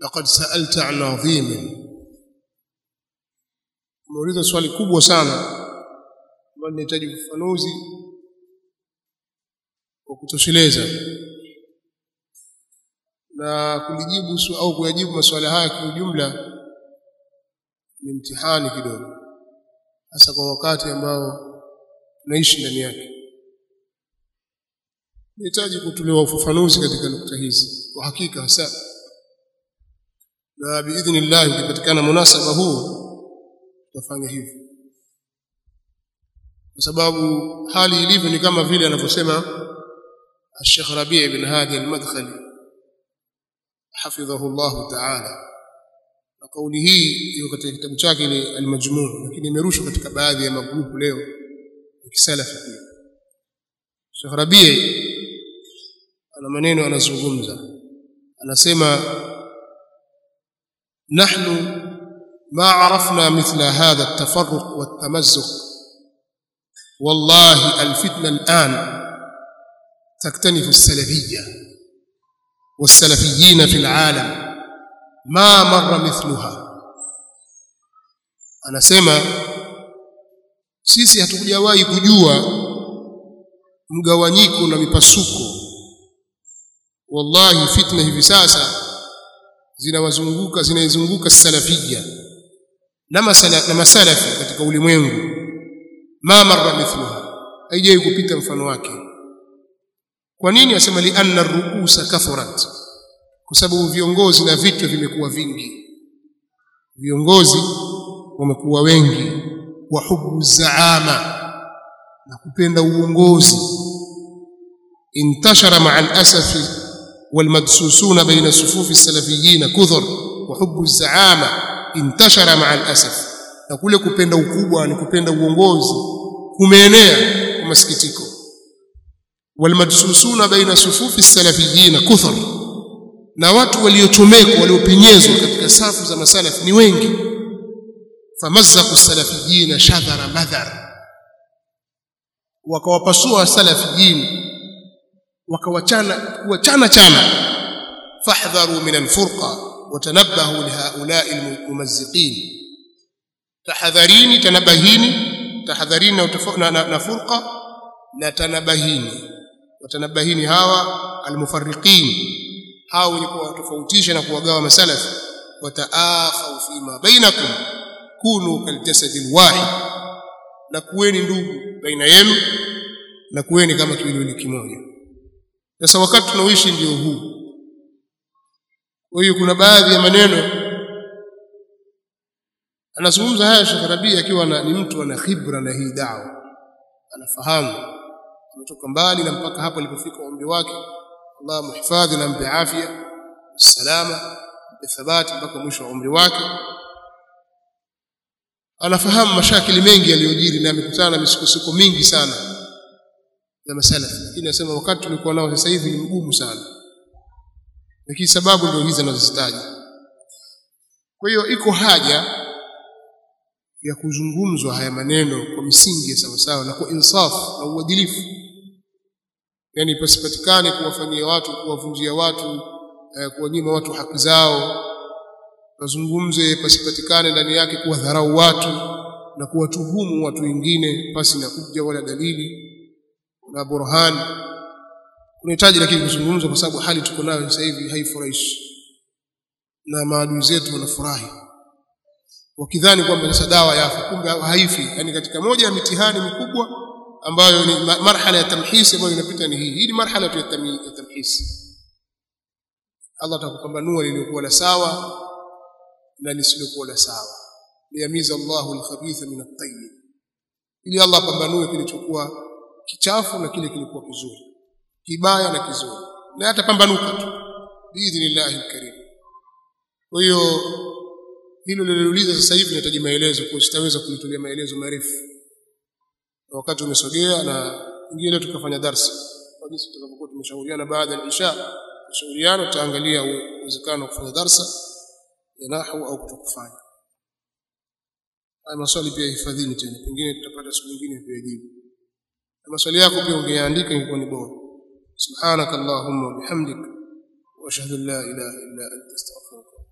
laqad sa'alta an adhim umeuliza swali kubwa sana ambalo linahitaji ufafanuzi wa kutosheleza na kulijibu au kuyajibu masuala haya kwa ujumla ni mtihani kidogo hasa kwa wakati ambao tunaishi ndani yake nahitaji kutolewa ufafanuzi katika nukta hizi kwa hakika hasa na biidhnillah ukipatikana munasaba huu tutafanya hivyo kwa sababu hali ilivyo ni kama vile anavyosema الشيخ ربيع بن هادي المدخلي حفظه الله تعالى na kauli hii iko katika kitabu chake ile al-majmu' lakini imerushwa katika baadhi ya magrupu leo ya kisalafi pia Sheikh Rabi' ana maneno anazungumza anasema nahnu ma arafna mithla hadha at-tafarruq wat-tamazzuq wallahi al-fitna al-an تكتنف السلفية والسلفيين في العالم ما مر مثلها anasema sisi hatukujawahi kujua mgawanyiko na mipasuko wallahi fitna hivi sasa zinawazunguka zinaizunguka salafia na masala na masalafi katika ulimwengu ma marra mithluha haijawahi kupita mfano wake kwa nini asema li anna ruusa kathurat kwa sababu viongozi na vitu vimekuwa vingi viongozi wamekuwa wengi wa hubu zaama na kupenda uongozi intashara ma'a al-asaf والمدسوسون بين صفوف السلفيين كثر وحب الزعامه انتشر مع الاسف na kule kupenda ukubwa ni kupenda uongozi kumeenea kwa masikitiko والمدسوسون بين صفوف السلفيين كثر na watu waliochomekwa waliopenyezwa katika safu za masalaf ni wengi famazzaku salafiyina shadhara madhar wakawapasua salafiyin wakawachana kuachana chana fahdharu min alfurqa watanabbahu lihaula'i almumazziqin tahadharini tanabahini tahadharini na, na, na furqa na tanabahini watanabahini hawa almufarriqin hao wenye kuwatofautisha na kuwagawa masalafi wataakhau fima bainakum kunu kaljasadi alwahid na kuweni ndugu baina yenu na kuweni kama kiwiliwili kimoja sasa wakati tunaoishi ndio huu kwa hiyo kuna baadhi ya maneno anazungumza haya Sheikh Rabi akiwa ni mtu ana khibra na hii dawa anafahamu ametoka mbali na mpaka hapo alipofika umri wake Allah muhifadhi na mpe afya salama mpe thabati mpaka mwisho wa umri wake anafahamu mashakili mengi yaliyojiri na amekutana na misukosuko mingi sana ya masalafi lakini anasema wakati tulikuwa nao sasa hivi ni mgumu sana lakini sababu ndio hizi anazozitaja kwa hiyo iko haja ya kuzungumzwa haya maneno kwa misingi ya sawasawa na kwa insaf na uadilifu yani pasipatikane kuwafanyia watu kuwavunjia watu eh, kuwanyima watu haki zao nazungumze pasipatikane ndani yake kuwadharau watu na kuwatuhumu watu wengine pasi na kuja wala dalili na burhan kunahitaji lakini kuzungumza kwa sababu hali tuko nayo sasa hivi haifurahishi na maadui zetu wanafurahi wakidhani kwamba sasa dawa yafa kumbe haifi yani katika moja ya mitihani mikubwa ambayo ni marhala ya tamhisi ambayo inapita ni hii hii ni marhala tu ya tamhisi Allah atakupambanua lililokuwa la sawa na lisilokuwa la sawa liyamiza Allahu al-khabitha min at-tayyib ili Allah apambanue kilichokuwa kichafu na kile kilikuwa kizuri kibaya na kizuri na atapambanuka tu biidhnillahi al-karim kwa hiyo hilo lililouliza sasa hivi nahitaji maelezo kwa sitaweza kulitolea maelezo marefu na wakati umesogea na ingine tukafanya darsa kwa jinsi tutakapokuwa tumeshauriana baada ya isha tushauriana tutaangalia uwezekano wa kufanya darsa ya nahwu au kutokufanya haya maswali pia hifadhini tena pengine tutapata siku nyingine kuyajibu na maswali yako pia ungeandika ingekuwa ni bora subhanakallahumma wa bihamdik wa ashhadu an la ilaha illa anta astaghfiruka